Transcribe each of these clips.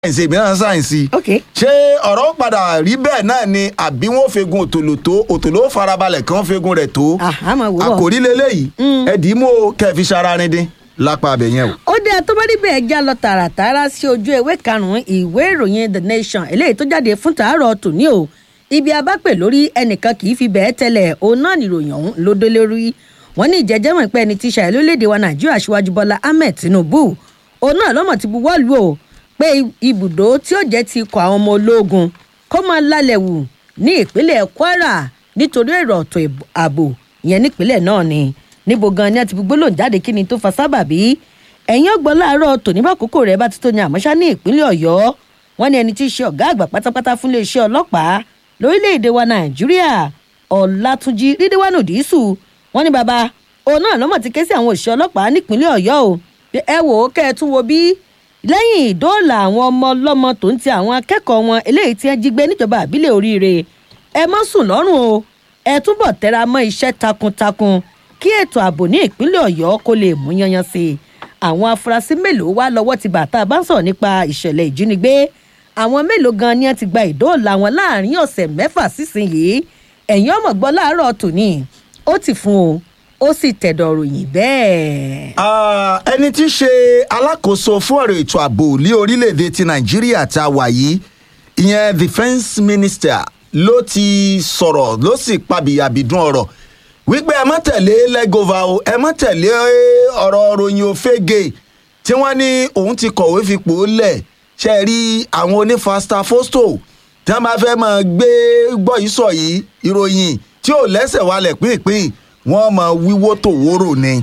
sáyẹ̀nsì èmi náà sáyẹ̀nsì. ok ṣé ọ̀rọ̀ padà rí bẹ́ẹ̀ náà ni àbí wọ́n fegun òtòló tó òtòló farabalẹ̀ kí wọ́n fegun rẹ̀ tó. Ah, a máa wò ó. àkòrí leléyìí ẹ̀dìímọ̀ kẹfì sara ni dín lápá abẹ yẹn o. ó dé tó bá níbẹ̀ já lọ tààràtààrà sí ojú ewé karùn-ún ìwé ìròyìn the nation eléyìí tó jáde fún tàárọ̀ tòní o ibi abápè lórí ẹnìkan kì í fi bẹ́ẹ̀ tẹ́lẹ̀ òun náà nìròyìn ọ̀hún ló dé lórí wọn ní ìjẹ́jẹ́mọ̀ pé ẹni tí ṣàyẹ̀ lórílẹ̀‐èdè wa nàìjíríà aṣíwájú bọ́lá ahmed tinubu òun náà lọ́mọ̀ ti buwọ́ lù ó pé ibùdó tí ó jẹ́ ti ikọ̀ àwọn ọmọ ológun kó máa lálẹ́ wù ní ìpínlẹ̀ kwara nítorí èrò ọ̀tọ̀ ààbò ìyẹn nípínlẹ̀ náà ni níbo gan ni a ti fi gbólóhùn jáde kí ni tó fa sábàbí ẹ̀yìn ọgbọ́n láàárọ̀ tòní bá kókó rẹ̀ bá ti tó ní àmọ́ṣá ní ìpínlẹ̀ ọ̀yọ́ wọn ní ẹni tí í ṣe ọ̀gá àgbà pátápátá fún iléeṣẹ́ ọlọ́pàá lórílẹ̀‐èdè wa nàìjíríà ọ̀làtúnjì rídíwánù dísù wọn ní baba òun náà lọ́mọ̀ ti ké sí àwọn òṣìṣẹ́ ọlọ́pàá nípínlẹ̀ ọ̀yọ́ o pé ẹ wò ó kẹ́ ẹ tún wo bí lẹ́yìn ìdóòlà àwọn ọmọ ọlọ́mọ tó ń ti àwọn akẹ́kọ̀ọ́ wọn eléyìí tí wọ́n jí gbé níjọba àbílẹ̀ oríire ẹ má sùn lọ́rùn o ẹ túbọ̀ tẹra mọ́ iṣẹ́ takuntakun kí ètò ààbò ní ìpínlẹ̀ ọ̀yọ́ kó lè mú yanyan sí i àwọn afurasí mélòó wá lọ́wọ́ ti bàtà bá ń sọ̀rọ̀ nípa ìṣẹ̀lẹ̀ ìjínigbé àwọn mélòó gan ni wọ́n ti gba ìdóòlà wọn láàrin ọ̀sẹ̀ mẹ́fà sísìnyìí ẹ̀yìn ọmọ gbọ́ láàárọ̀ tòní ó ti fún o ó sì tẹ̀dọ̀ ròyìn bẹ́ẹ̀. Ah, ẹni tí í ṣe alákòóso fún ọ̀rọ̀ ètò ààbò ní orílẹ̀-èdè ti nàìjíríà tá a wà yìí ìyẹn defence minister ló ti sọ̀rọ̀ ló sì pabìyàbìdún ọ̀rọ̀ wípé ẹ má tẹ̀lé lẹ́gọ́fà o ẹ má tẹ̀lé ọ̀rọ̀ ròyìn òfégè tí wọ́n ní òun ti kọ̀wé fipò lẹ̀ ṣe rí àwọn onífasta fosto tí wọ́n bá fẹ́ máa gbé gbọ́ yìí sọ yìí ìròyìn tí ò lẹ́sẹ̀ wálẹ̀ pínpín wọ́n máa wíwó tòwórò ni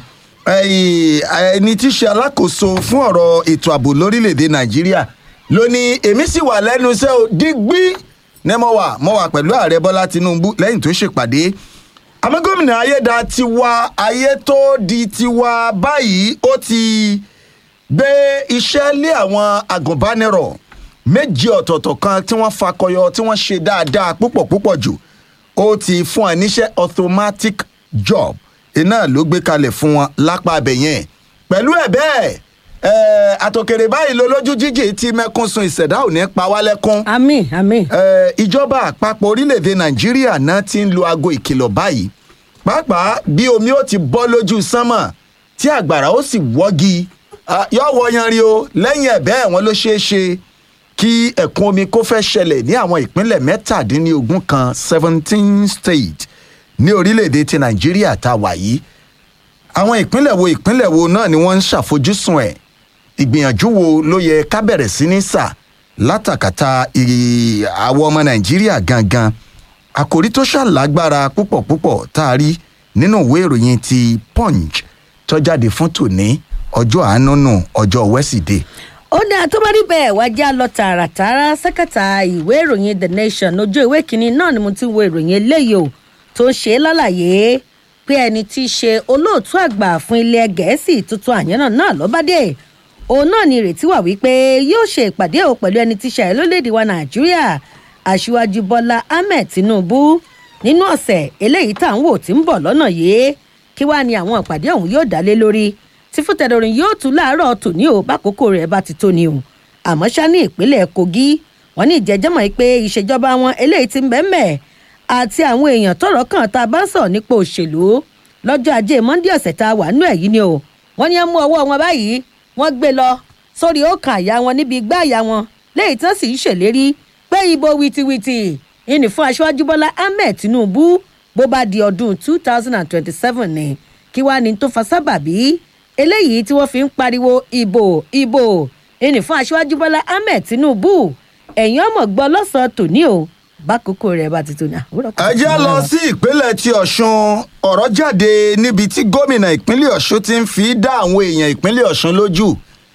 ẹni tí í ṣe alákòóso fún ọ̀rọ̀ ètò ààbò lórílẹ̀‐èdè nàìjíríà ló ní èmi sì wà lẹ́nu iṣẹ́ o dígbí ní mo wà mo wà pẹ̀lú ààrẹ bọ́lá tinubu lẹ́yìn tó ṣèpàdé àmọ́ gómìnà ayéda tiwa ayé tó di tiwa báyìí ó ti gbé iṣẹ́ lé àwọn agùnbánirọ̀ méjì ọ̀tọ̀ọ̀tọ̀ kan tí wọ́n fakọyọ tí wọ́n ṣe dáadáa púpọ̀ púpọ̀ jù ó ti fún ẹ níṣẹ́ automatic job iná ló gbé kalẹ̀ fún wọn lápá abẹ yẹn pẹ̀lú ẹ̀ bẹ́ẹ̀ ẹ̀ àtòkèrè báyìí ló lójú jíjì tí mẹ́kún sun ìṣẹ̀dá ò ní pa wá lẹ́kún àmì àmì. ẹ̀ ìjọba àpapọ̀ orílẹ̀-èdè nàìjíríà náà ti ń lo aago ìkìlọ̀ báyìí pàápàá bí omi ó ti bọ́ lójú sánmọ̀ tí àgbàrá ó sì wọ́gi ah, yóò wọ yanrí o lẹ́yìn ẹ̀ bẹ́ẹ̀ wọ́n ló ṣeé ṣe kí ẹ̀kún omi kó fẹ́ ṣẹlẹ̀ ní àwọn ìpínlẹ̀ mẹ́tàdínlógún kan seventeen state ní orílẹ̀-èdè ti nàìjíríà tá a wà yìí àwọn ìpínlẹ̀ wo ìpínlẹ̀ wo náà ni wọ́n ń ṣàfojúsùn ẹ̀ ìgbìyànjú wo ló yẹ ká bẹ̀rẹ̀ sí ní sà látàkàtà ì- àwọn ọmọ nàìjíríà gangan àkòrí tó ṣàlágbára púpọ̀ púpọ̀ tá a rí nínú ìwé ìròyìn ti punch tó jáde fún tòní ọjọ́ àánú nù ọjọ́ wẹ́sídẹ̀ẹ́ ó dáa tó bá rí bẹ́ẹ̀ wá já lọ tààràtààrà sẹ́kẹ̀tà ìwé ìròyìn the nation ojú ìwé kínní náà ni mo ti wo ìròyìn eléyìí o tó ń ṣe é lálàyé pé ẹni tí í ṣe olóòtú àgbà fún ilẹ̀ gẹ̀ẹ́sì tuntun àyànnà náà lọ́bàdé òun náà ni ìrètí wà wípé yóò ṣe ìpàdé o pẹ̀lú ẹni tí í ṣe àìlólédè wa nàìjíríà aṣíwájú bọ́lá ahmed tinubu nínú ọ̀sẹ̀ eléyìí tá à ń wò tí ń bọ̀ lọ́nà yìí kí wàá ní àwọn ìpàdé ọ̀hún yóò dá lé lórí tí fúntẹ̀dọ̀rìn yóò tún láàárọ̀ tòní o bákòókò rẹ̀ bá ti tó ni o àmọ́ ṣá ní ìpínlẹ̀ kogi wọ́n ní ìjẹ́jẹ́mọ̀ yìí pé ìṣèjọba wọn eléyìí ti ń bẹ́ẹ̀ mẹ́ẹ̀ àti àwọn èèyàn tọrọ kan tá a bá ń sọ nípa òṣèlú lọ́jọ́ ajé monde ọ̀sẹ̀ tá a wà nú ẹ̀ yìí ni o wọ́n ní ẹ mú ọwọ́ wọn báyìí wọ́n gbé lọ sórí ọkàn àyà wọn níbi igbá àyà wọn léyìí tán sì ń ṣèlérí pé ibo wìtìwìtì ìní fún aṣáájú bọ́lá ahmed tinubu bó bá di ọdún two thousand and twenty-seven ni kí wàá ní tó fa sábàbí eléyìí tí wọ́n fi ń pariwo ìbò ìbò ìní fún aṣáájú bọ́lá ahmed tinubu ẹ̀yin ọmọ gbọ́ lọ́sàn-án tòní o bákòókò rẹ̀ bá ti tó ní àwòrán ẹ jẹ́ lọ sí ìpínlẹ̀ ti ọ̀ṣun ọ̀rọ̀ jáde níbi tí gómìnà ìpínlẹ̀ ọ̀ṣun ti ń fi dá àwọn èèyàn ìpínlẹ̀ ọ̀ṣun lójú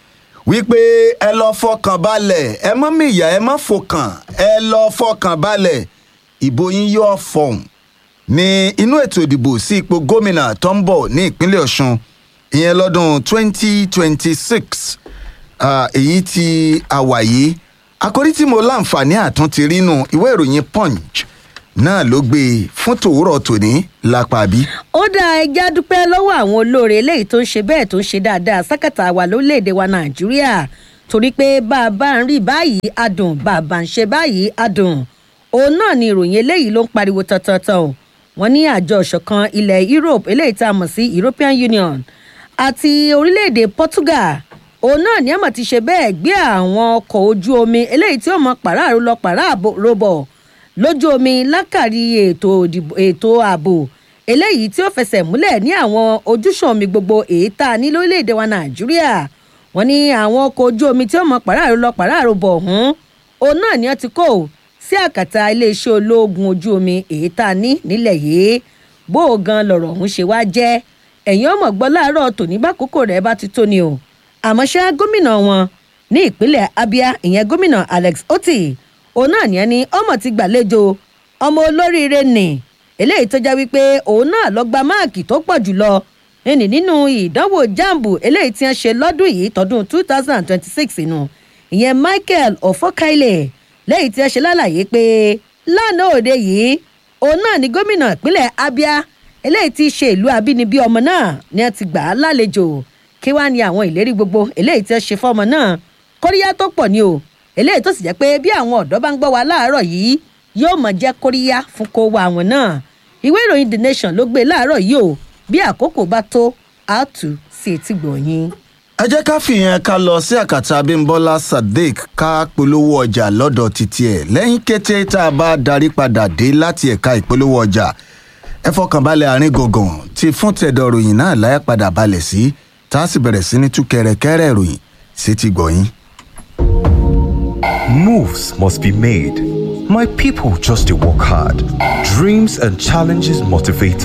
wípé ẹ lọ fọkàn balẹ̀ ẹ mọ́ mìyà ẹ mọ́ fọkàn ẹ lọ fọkàn balẹ̀ ìbò yín yóò fọ̀hún ní inú ètò ìdìbò sí ipò gómìnà tó ń bọ̀ ní ìpínlẹ̀ ọ̀ṣun ìyẹn lọ́dún 2026 ah, èyí tí a wà yìí àkórí tí mo láǹfààní àtúntì rínú ìwé ìròyìn punch náà ló gbé e fún tòwúrọ̀ tòní lápá bí. ó dá ẹja dúpẹ́ lọ́wọ́ àwọn olóore eléyìí tó ń ṣe bẹ́ẹ̀ tó ń ṣe dáadáa sákàtà wa lórílẹ̀‐èdè wa nàìjíríà torí pé bá a bá ń rí báyìí adùn bá a bá ń ṣe báyìí adùn òun náà ni ìròyìn eléyìí ló ń pariwo tantantan o wọn ní àjọ ìṣọ̀kan ilẹ̀ europe eléyìí tá a mọ̀ sí european union àti orílẹ̀-èdè portugal òun náà ní àmọ̀ ti ṣe bẹ́ẹ̀ gbé àwọn ọkọ̀ ojú omi eléyìí tí ó mọ pàráàrú lọ pàráàrú bọ̀ lójú omi lákàrí ètò ètò ààbò eléyìí tí ó fẹsẹ̀ múlẹ̀ ní àwọn ojúṣàn omi gbogbo èyí tá a ní lórílẹ̀‐èdè wa nàìjíríà wọ́n ní àwọn ọkọ̀ ojú omi tí ó mọ pàráàrú lọ pàráàrú bọ̀ ọ̀hún òun náà ni wọ́n ti kó sí àkàtà iléeṣẹ́ ológun ojú omi èyí tá a ní nílẹ̀ yìí bó o gan lọ̀rọ̀ ọ̀hún ṣe wá jẹ́ ẹ̀yin ọmọ gbọ́ láàárọ̀ tòní bákòókò rẹ̀ bá ti tó ni o àmọ́ ṣá gómìnà wọn ní ìpínlẹ̀ abia ìyẹn gómìnà alex oti òun náà ní ẹni ọmọ ti gbàlejò ọmọ olóríire nì eléyìí tó já wípé òun náà lọ gba máàkì tó pọ̀ jùlọ ẹnì nínú ìdánwò jambu eléyìí tí wọ́n ṣe lọ́dún yìí tọdún two thousand and twenty-six inú ìyẹn michael ofokaile lẹ́yìn tí wọ́n ṣe lálàyé pé lánàá òde yìí òun náà ní gómìnà ìpínlẹ̀ abia eléyìí tí í ṣe ìlú abínibí ọmọ náà ni wọ́n ti gbà á lálejò kí wàá ní àwọn ìlérí gbogbo eléyìí tí wọ́n ṣe fọ́mọ náà kóríyá tó pọ̀ ni o eléyìí tó sì jẹ́ pé bí àwọn ọ̀dọ́ bá ń gbọ́ wa láàárọ̀ yìí yóò mọ̀ jẹ́ kóríyá fún kó wa àwọn náà ìwé ìròyìn the nation ló gbé láàárọ̀ yìí o bí àkókò bá tó a tù sí etí gbọ̀nyìn. ẹ jẹ́ ká fìyẹn ká lọ sí àkàtà abimbola sadiq ká polówó ọjà lọ́dọ̀ títí ẹ̀ lẹ́yìn kété tá a bá darí padà dé láti ẹ̀ka ìpolówó ọjà ẹ fọkànbalẹ̀ àárín gọ̀ngàn tí fún tẹ̀dọ̀ ròyìn náà láyà padà balẹ̀ sí tá a sì bẹ̀rẹ̀ sí ní tú kẹrẹkẹrẹ ìròyìn sí ti gbọ̀yìn. Moves must be made. My people just to work hard. Dreams and challenges motivate